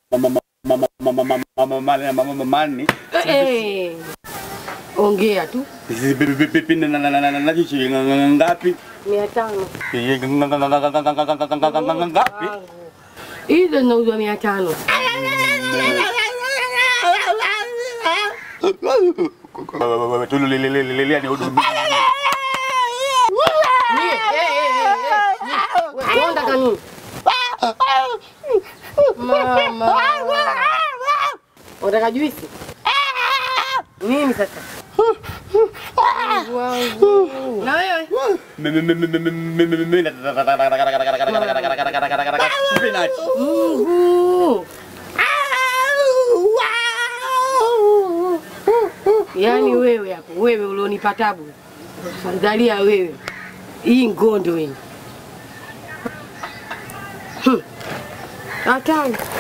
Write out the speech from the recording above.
mani Eh, ongea tu. nachichi ngapi mia tano ngapi hizo zinauzwa mia tano. Nyie, eh, eh, eh, eh, nyie, we, wewe unataka nini? Mama. Unataka juisi? Nini sasa? Mungu wangu. Na wewe? Mungu. Yaani wewe hapo, wewe ulionipa tabu. Angalia wewe. Hii ngondo hii. Hmm. Hatari.